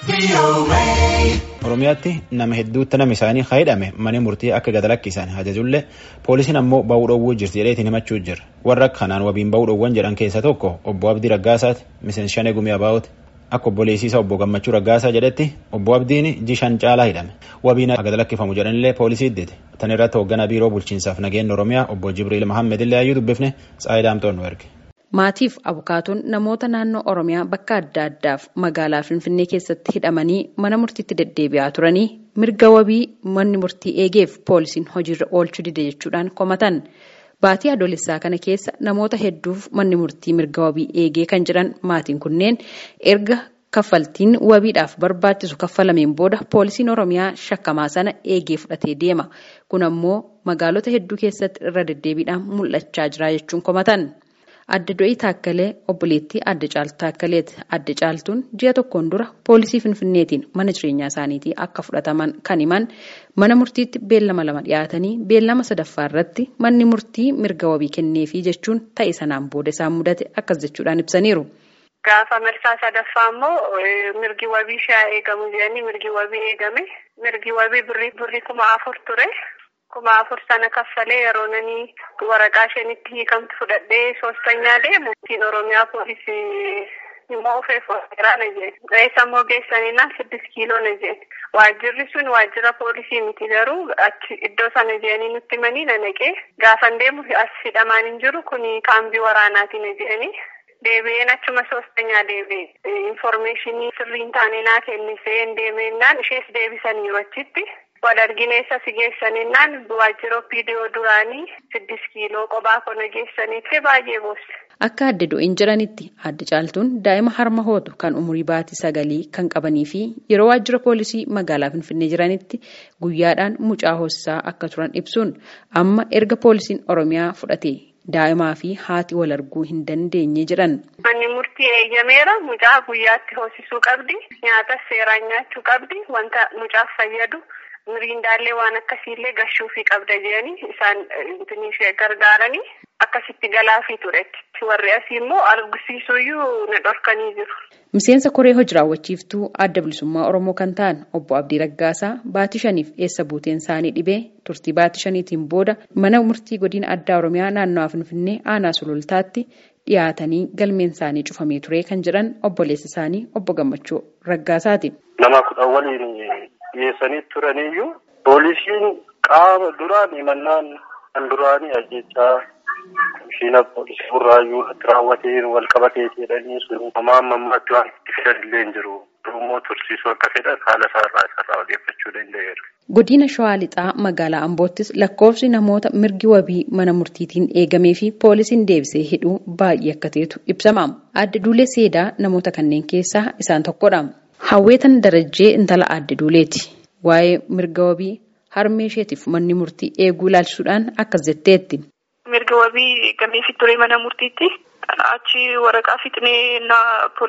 Oromiyaatti nama hedduutti nama isaanii hidhame mana murtii akka gad lakkisan ajajullee poolisiin ammoo ba'uu dhoowwuu jirti jedheetiin himachuu jira warra kanaan wabiin ba'uu dhoowwan jedhan keessaa tokko obbo Abdii Raggaasaati miseensi shanee gumii abaa'ooti akka obboleessiisa obbo Gammachuu Raggaasaa jedhetti obbo Abdiin jishan caalaa hidhame wabiin gad lakkifamu jedhanillee poolisii iddite tan irratti hoogganaa biiroo bulchiinsaaf nageenya Oromiyaa obbo Jibriil Mahammed illee ayyuu dubbifne Tsaayidaamtoon nu erge. Maatiif abukaatoon namoota naannoo Oromiyaa bakka adda addaaf magaalaa Finfinnee keessatti hidhamanii mana murtiitti deddeebi'aa turanii mirga wabii manni murtii eegeef poolisiin hojiirra oolchuu dide jechuudhaan komatan. Baatii adoolessaa kana keessa namoota hedduuf manni murtii mirga wabii eegee kan jiran maatiin kunneen erga kaffaltiin wabiidhaaf barbaachisu kaffalameen booda poolisiin Oromiyaa shakkamaa sana eegee fudhatee deema. Kun ammoo magaalota hedduu keessatti irra deddeebiidhaan mul'achaa jira jechuun komatan. Adda Do'ii Taakkalee obboleettii Adda Caaltuu Taakkaleeti. Adda Caaltuun ji'a tokkoon dura poolisii Finfinneetiin mana jireenyaa isaaniitii akka fudhataman kan himan mana murtiitti beellama lama dhiyaatanii beellama sadaffaa irratti manni murtii mirga wabii kenneefii jechuun ta'e sanaan booda isaan mudate akkas jechuudhaan ibsaniiru. Gaafa marsaa sadaffaa immoo mirgi wabii shaa eegamu jedhanii mirgi wabii eegame mirgi wabii birrii kuma afur ture. kuma afur sana kaffalee yeroo nani waraqaa ishenitti hiikamtu fudhadhee soostanyaa deemu murtiin oromiyaa poolisii immoo ofeef ofiiraa na jeen eessa immoo geessanii naan siddis kiiloo na jeen waajjirri sun waajjira poolisii miti garuu achi iddoo sana jeeni nutti manii na naqee gaafan deemu as hidhamaan hin jiru kun kaambii waraanaati na jeeni deebi'een achuma soostanyaa deebi'e infoormeeshinii sirriin taane naa kennisee hin deemennaan ishees deebisaniiru achitti. wal argineessa si geessaninnaan waajjira viidiyoo duraanii siddis kiiloo qophaa kana geessanitti baay'ee boosse. Akka adda do'iin jiranitti adda caaltuun daa'ima harma hootu kan umurii baatii sagalii kan qabanii fi yeroo waajjira poolisii magaalaa Finfinnee jiranitti guyyaadhaan mucaa hoosisaa akka turan ibsuun amma erga poolisiin Oromiyaa fudhate daa'imaa fi haati wal arguu hin dandeenye jedhan. Manni murtii eeyyameera mucaa guyyaatti hoosisuu qabdi nyaatas seeraan nyaachuu qabdi wanta mucaaf fayyadu. miriindaallee waan akkasiillee gashuufii qabda jedhanii isaan ishee gargaaranii akkasitti galaafii ture warri asii immoo argisiisuuyyuu na dhorkanii jiru. Miseensa koree hojii raawwachiiftuu adda bilisummaa Oromoo kan ta'an obbo Abdii Raggaasaa baatii shaniif eessa buuteen isaanii dhibee turtii baatii shaniitiin booda mana murtii godina addaa Oromiyaa naannawaa Finfinnee aanaa sulultaatti dhiyaatanii galmeen isaanii cufamee ture kan jedhan obboleessa isaanii obbo Gammachuu Raggaasaati. Nama kudhan waliin dhiyeessanii turaniyyuu poolisiin qaama duraan himannaan kan duraanii ajjechaa komishiina poolisii burraayyuu irratti raawwateen wal qabatee jedhanii sun homaa ammaatti waan itti fidan illee hin jiru. Immoo tursiisuu akka fedhan haala isaarraa isarraa odeeffachuu danda'eera. Godina Shawaa Lixaa magaalaa Amboottis lakkoofsi namoota mirgi wabii mana murtiitiin eegamee fi poolisiin deebisee hidhuu baay'ee akka ta'etu ibsama. Adda Duulee Seedaa namoota kanneen keessaa isaan tokkodha. Hawweetan Darajjee intala adda duuleeti. Waa'ee mirga wabii harmee isheetiif manni murtii eeguu ilaalchisuudhaan akkas jetteetti. Mirga wabii eegameefi ture mana murtiitti achi waraqaa fixnee na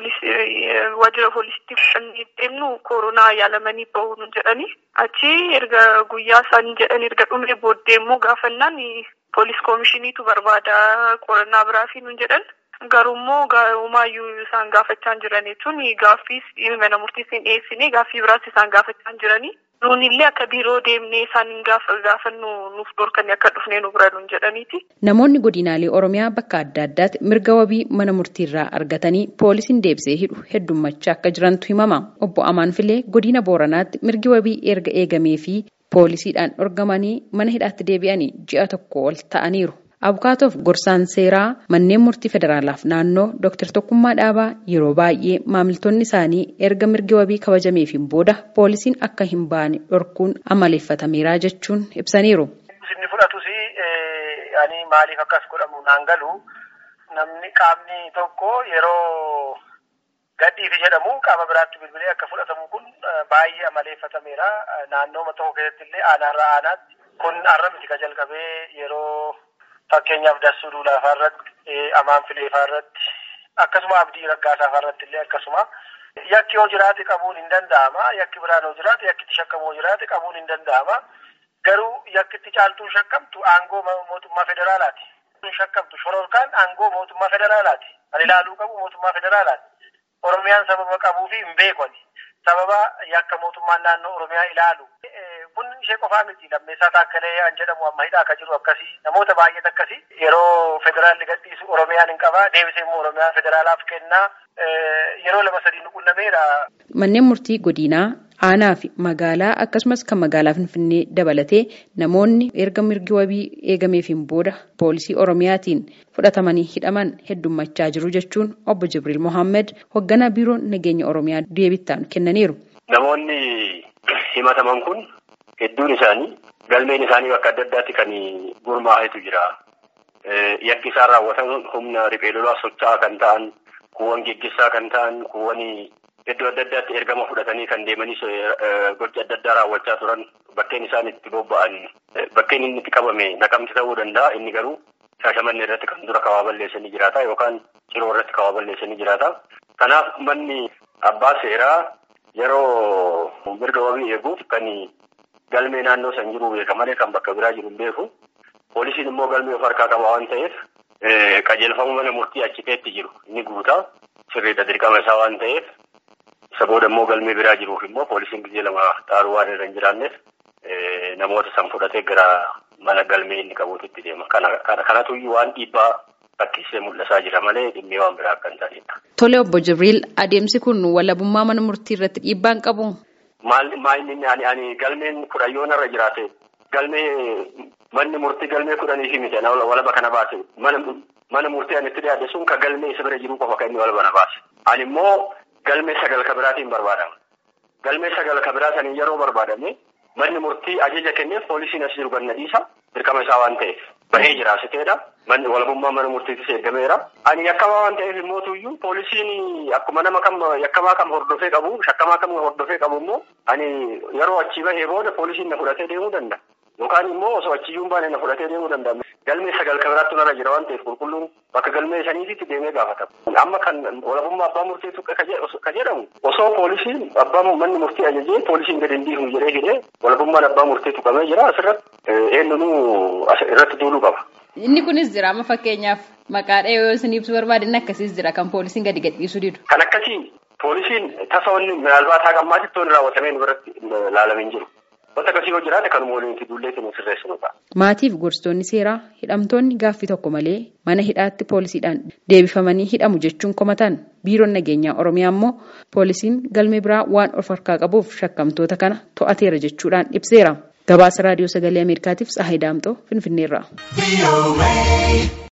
waajjira poolisiitti fudhannee deemnu koronaa yaalamanii bahuun jedhani achi erga guyyaa isaan jedhan erga dhumee booddee immoo gaafannaan poolis koomishiniitu barbaada qorannaa biraafi nun jedhan. Garuummoo umaayyuu isaan gaafachaa jiran jechuun gaaffiis mana murtiis hin dhiyeessine gaaffii biraas isaan gaafachaa jiranii. Nuun illee akka biiroo deemnee isaan gaafannu nuuf dhorkanii akka dhufnee nu bira nuun jedhaniiti. Namoonni godinaalee Oromiyaa bakka adda addaatti mirga wabii mana murtiirraa argatanii poolisiin deebisee hidhu heddummachaa akka jirantu himama. Obbo Amaan Filee godina Booranaatti mirgi wabii erga eegamee fi poolisiidhaan dhorgamanii mana hidhaatti deebi'anii ji'a tokko ol ta'aniiru. Abukaatoof gorsaan seeraa manneen murtii federaalaaf naannoo Dr. Tokkummaa Dhaabaa yeroo baay'ee maamiltoonni isaanii erga mirgi wabii kabajameefiin booda poolisiin akka hin baane dhorkuun amaleeffatameera jechuun ibsaniiru. Inni fudhatus ani maaliif akkas godhamu naan galu namni qaamni tokko yeroo gadhiifi jedhamu qaama biraatti bilbilee akka fudhatamu kun baay'ee amaleeffatameera. Naannoo tokko keessatti illee aanaarraa aanaatti kun har'a miti ka jalqabee yeroo. Fakkeenyaaf dassuu duulaa irratti amaan fileefaa irratti akkasuma abdii raggaasaa irratti illee akkasuma yakki yoo jiraate qabuun hin danda'ama yakki biraan yoo jiraate yakki itti shakkamu yoo jiraate qabuun hin danda'ama garuu yakki itti caaltuun shakkamtu aangoo mootummaa federaalaati. Shakkamtu shororkaan aangoo mootummaa federaalaati. Kan ilaaluu qabu mootummaa federaalaati. Oromiyaan sababa qabuu fi hin beekani. Sababa yakka mootummaan naannoo Oromiyaa ilaalu. Kun ishee qofaa miti lammeessaa taakkalee an jedhamu amma hidhaa akka jiru akkasii namoota baay'eet akkasii yeroo federaalli gadhiisu Oromiyaan hin qabaa deebisee immoo Oromiyaa federaalaaf kennaa yeroo lama sadii nu qunnameera. Manneen murtii godinaa aanaa fi magaalaa akkasumas kan magaalaa Finfinnee dabalatee namoonni erga mirgi wabii eegameefiin booda poolisii Oromiyaatiin fudhatamanii hidhaman heddummachaa jiru jechuun obbo Jibriil Mohaammed hoogganaa biiroo nageenya Oromiyaa deebittaan kennaniiru. Namoonni himataman kun hedduun isaanii galmeen isaanii bakka adda addaatti kan gurmaa'etu jira. Yakki isaan raawwatan humna riphee lolaa socho'aa kan ta'an, kuuwwan geggessaa kan ta'an, kuuwwan iddoo adda addaatti ergama fudhatanii kan deemanis gocha adda addaa raawwachaa turan bakkeen isaan itti bobba'an bakkeen inni itti qabame naqamti ta'uu danda'a inni garuu shaashamanni irratti kan dura kawaa balleessanii jiraata yookaan ciroo irratti kawaa balleessanii jiraata. Kanaaf manni abbaa seeraa yeroo mirga wabii eeguuf kan galmee naannoo san jiru beeka malee kan bakka biraa jiru hin beeku. Poolisiin immoo galmee of harkaa qaba waan ta'eef qajeelfama mana murtii achiteetti jiru inni guutaa sirriidha dirqama isaa waan ta'eef isa booda immoo galmee biraa jiruuf immoo poolisiin gizee lama xaaruu waan irra hin jiraanneef namoota san fudhatee gara mana galmee inni qabuutitti deema. Kanatu waan dhiibbaa fakkiisee mul'isaa jira malee dhimmee waan biraa akka hin taanedha. Tole obbo Jibriil adeemsi kun walabummaa mana murtii irratti dhiibbaa hin qabu. Maal inni ani ani galmeen kudhan irra jiraate galmee manni murtii galmee kudhanii fi miti walaba kana baase mana murtii ani itti dhiyaate sun ka galmee isa bira jiru qofa kan inni walaba na baase. Ani immoo galmee sagal ka biraatiin barbaadama. Galmee sagal ka biraa sanii yeroo barbaadame manni murtii ajaja kenneef poolisiin as jiru ganna dhiisa dirqama isaa waan ta'eef bahee jira asiteedha. Manni walabummaa mana murtiitis eegameera. Ani yakkamaa waan ta'eef immoo tuyyuu poolisiin akkuma nama kam yakkamaa kam hordofee qabu shakkamaa kam hordofee qabu immoo ani yeroo achii bahee booda poolisiin na fudhatee deemuu danda'a. Yookaan immoo osoo achiyyuu hin baane na fudhatee deemuu danda'a. Galmee sagal ka biraatti narra jira waan ta'eef qulqulluun bakka galmee saniititti deemee gaafatama. Amma kan walabummaa abbaa murtii tuqe ka jedhamu osoo poolisiin abbaa manni murtii ajajee poolisiin gadi hin dhiifnu jedhee hidhee walabummaan abbaa murtii tuqamee jira asirratti eenyunuu irratti duuluu qaba. Inni kunis jira amma fakkeenyaaf maqaadha yoo isin ibsu barbaadan akkasiis jira kan poolisiin gadi gadhiisuu didu. Kan akkasii poolisiin tasa wanni maalbaat haqa ammaatitti wanni raawwatamee nu biratti ilaalamee hin jiru. Wanta akkasii yoo jiraate kanuma waliin itti nu sirreessinudha. Maatiif gorsitoonni seeraa hidhamtoonni gaaffii tokko malee mana hidhaatti poolisiidhaan deebifamanii hidhamu jechuun komatan biiroon nageenyaa Oromiyaa immoo poolisiin galmee biraa waan of harkaa qabuuf shakkamtoota kana to'ateera jechuudhaan ibseera. Gabaasa raadiyoo sagalee Ameerikaatiif Tsahayi Daamxoo Finfinneerraa.